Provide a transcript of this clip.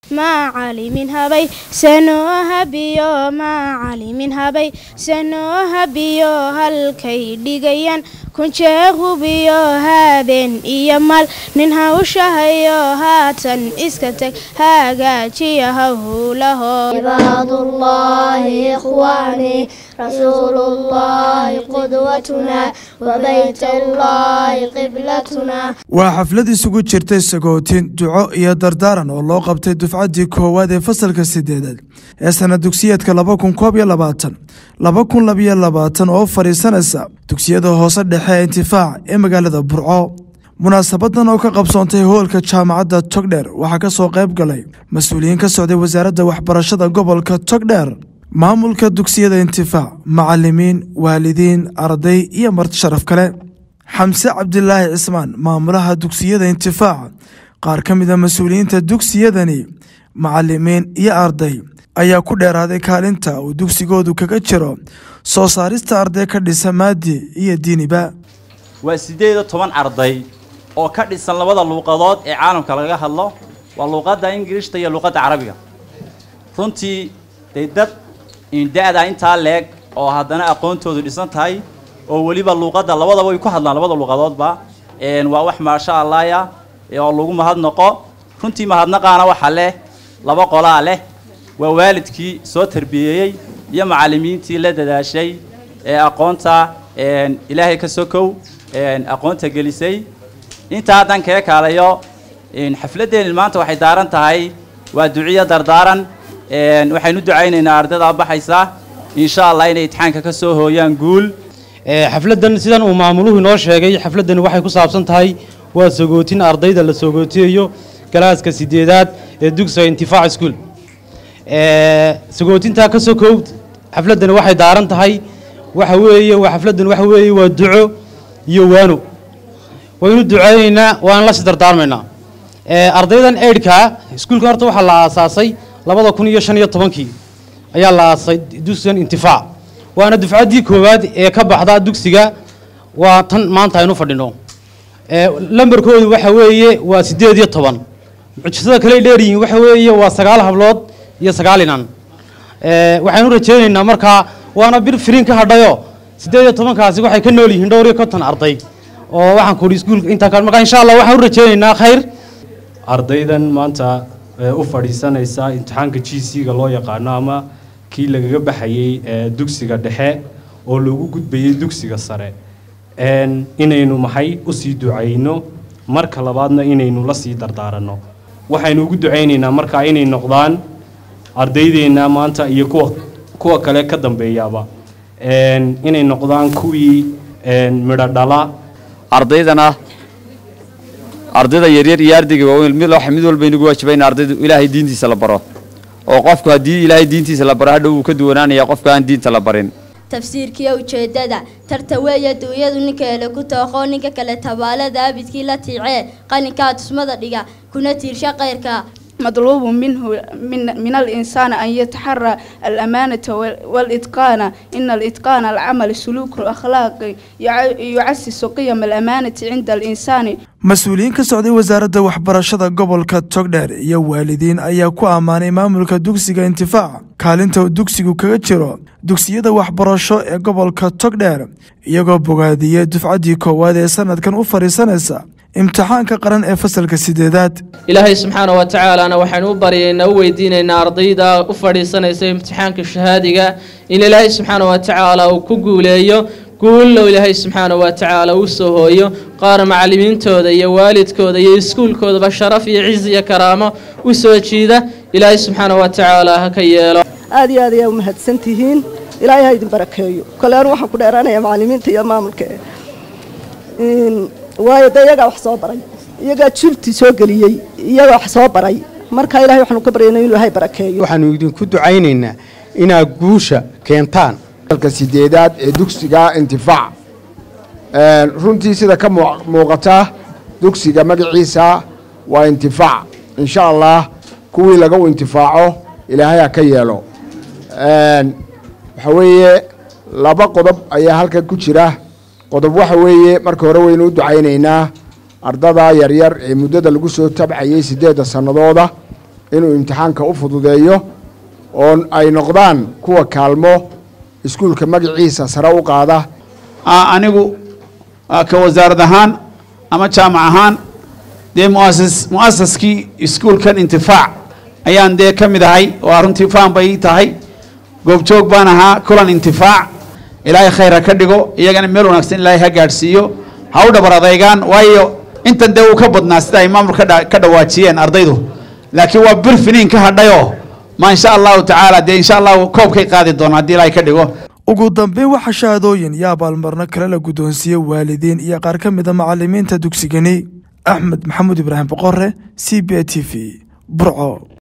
macalimin habay sanoo habiyo macalimin habay sanoo habiyo halkay dhigayaan kunjee hubiyo habeen iyo mal nin hawshahayo haatan iska tag hagaajiya howlaho عباد الله إخواني رسول الله قدوتنا وبيت الله قبلتنا waa xaflad isugu jirtay sagootin duco iyo dardaaran oo loo qabtay dufcaddii koowaad ee fasalka sideedaad ee sana dugsiyeedka laba kun koob iyo labaatan laba kun labiyo labaatan oo fadhiisanaysa dugsiyada hoose dhexe ee intifaac ee magaalada burco munaasabadan oo ka qabsoontay hoolka jaamacadda togdheer waxaa ka soo qayb galay mas-uuliyiin ka socday wasaaradda waxbarashada gobolka togdheer maamulka dugsiyada intifaac macalimiin waalidiin arday iyo marti sharaf kale xamse cabdilaahi cismaan maamulaha dugsiyada intifaac qaar ka mid a mas-uuliyiinta dugsiyadani macalimiin iyo arday ayaa ku dheeraaday kaalinta uu dugsigoodu kaga jiro soo saarista arday ka dhisa maadi iyo diiniba waa siddeed iyo toban arday oo ka dhisan labada luuqadood ee caalamka laga hadlo waa luuqadda ingirishta iyo luuqadda carabiga runtii day dad da-da intaa leeg oo haddana aqoontoodu dhisan tahay oo weliba luuqadda labadaba way ku hadlaan labada luuqadoodba waa wax maasha allaaya oo lagu mahadnaqo runtii mahadnaqaana waxaa leh laba qolaa leh waa waalidkii soo tarbiyeeyey iyo macallimiintii la dadaashay ee aqoonta ilaahay ka sokow aqoonta gelisay intaa haddaan kaga kaalayo xafladdeeni maanta waxay daaran tahay waa duciyo dardaaran waxaynu ducaynaynaa ardayda baxaysa insha allah inay itixaanka ka soo hooyaan guul xafladdan sidan uu maamuluhu inoo sheegay xafladdani waxay ku saabsan tahay waa sagootin ardayda la sagootiyayo galaaska sideedaad ee dugsiga intifaac school sagootintaa ka sokow xafladdani waxay daaran tahay waxa weeye waa xafladdan waxa weeye waa duco iyo waano waynu duceynaynaa waana la sidardaarmaynaa ardaydan eidhka iskuulkan horta waxaa la aasaasay labada kun iyo shan iyo tobankii ayaa la aasay dugsigan intifaac waana dufcaddii koowaad ee ka baxda dugsiga waa tan maanta aynu fadhino lambarkoodu waxa weeye waa siddeed iyo toban mucjisada kale dheeryihiin waxa weeye waa sagaal hablood iyo sagaal inan waxaynu rajeynaynaa markaa waana bir firiin ka hadhayo siddeed iyo tobankaasi waxay ka nool yihiin dhowr iyo konton arday oo waxaan kuhi iskuulka intaa ka marka insha allah waxaan u rajeynaynaa khayr ardaydan maanta u fadhiisanaysa imtixaanka g c-ga loo yaqaano ama kii lagaga baxayey dugsiga dhexe oo loogu gudbayey dugsiga sare inaynu maxay usii ducayno marka labaadna inaynu la sii dardaaranno waxaynu ugu ducaynaynaa markaa inay noqdaan ardaydeenna maanta iyo kuwa kuwa kale ka dambeeyaaba inay noqdaan kuwii midho dhala ardaydana ardayda yaryar iyo ardayga waaweyn mid waxa mid walba inagu waajiba in ardaydu ilaahay diintiisa la baro oo qofku haddii ilaahay diintiisa la baro hadhow wuu ka duwanaanaya qofka aan diinta la barin tafsiirkiiyo ujeedada tarta weeye duunyadu ninkeele ku tooqoo ninka kale tabaalada abidkii la tiicee qalinkaa tusmada dhiga kuna tiirsha kayrka مطلوب منه من, من الإنسان أن يتحرى الأمانة والإتقان إن الإتقان العمل سلوك أخلاقي يعسس قيم الأمانة عند الإنسان mas-uuliyiin ka socday wasaaradda waxbarashada gobolka togdheer iyo waalidiin ayaa ku ammaanay maamulka dugsiga intifaac kaalinta uu dugsigu kaga jiro dugsiyada waxbarasho ee gobolka togdheer iyagoo bogaadiyey dufcaddii koowaad ee sanadkan u fadhiisanaysa imtixaanka qaran ee fasalka sideedaad ilaahay subxaana wa tacaalana waxaynu u baryaynaa u weydiinaynaa ardayda u fadhiisanaysa imtixaanka shahaadiga in ilaahay subxaana wa tacaala uu ku guuleeyo guullow ilaahay subxaana wa tacaala uu soo hooyo qaar macallimiintooda iyo waalidkooda iyo iskuulkoodaba sharaf iyo ciz iyo karaamo u soo jiida ilaahay subxaana wa tacaala ha ka yeelo aad iyo aad ayaa u mahadsan tihiin ilaahay ha idin barakeeyo kole anu waxaan ku dheeraanayaa macallimiinta iyo maamulka waayo dee iyagaa wax soo baray iyagaa jurti soo geliyey iyagaa wax soo baray marka ilahay waxaanu ka baryaynaa inuu ilaahay barakeeyo waxaanu idinku ducaynaynaa inaad guusha keentaan dalka sideedaad ee dugsiga intifaac runtii sida ka muuqata dugsiga magaciisa waa intifaac insha allah kuwii laga intifaaco ilaahay ha ka yeelo waxa weeye laba qodob ayaa halkan ku jira qodob waxa weeye marka hore waynu u ducaynaynaa ardada yaryar ee muddada lagu soo tabcayey siddeedda sannadooda inuu imtixaanka u fududeeyo oo ay noqdaan kuwa kaalmo iskuulka magaciisa sare u qaada anigu ka wasaarad ahaan ama jaamac ahaan dee muasis mu'asaskii iskuulkan intifaac ayaan dee ka mid ahay waa runtii faan bay ii tahay goobjoog baan ahaa kulan intifaac ilaahay khayr ha ka dhigo iyagana meel wanaagsan ilaahay ha gaadhsiiyo ha u dhabar adaygaan waayo intan dee uu ka badnaa sida ay maamul ka dhawaajiyeen ardaydu laakiin waa bir finiin ka hadhayoo ma insha allahu tacaala dee insha allahu koobkay qaadi doona haddii ilaahay ka dhigo ugu dambeyn waxaa shahaadooyin iyo abaalmarno kale la guddoonsiiyey waalidiin iyo qaar ka mid a macalimiinta dugsigani axmed maxamuud ibraahim boqore c b a t v burco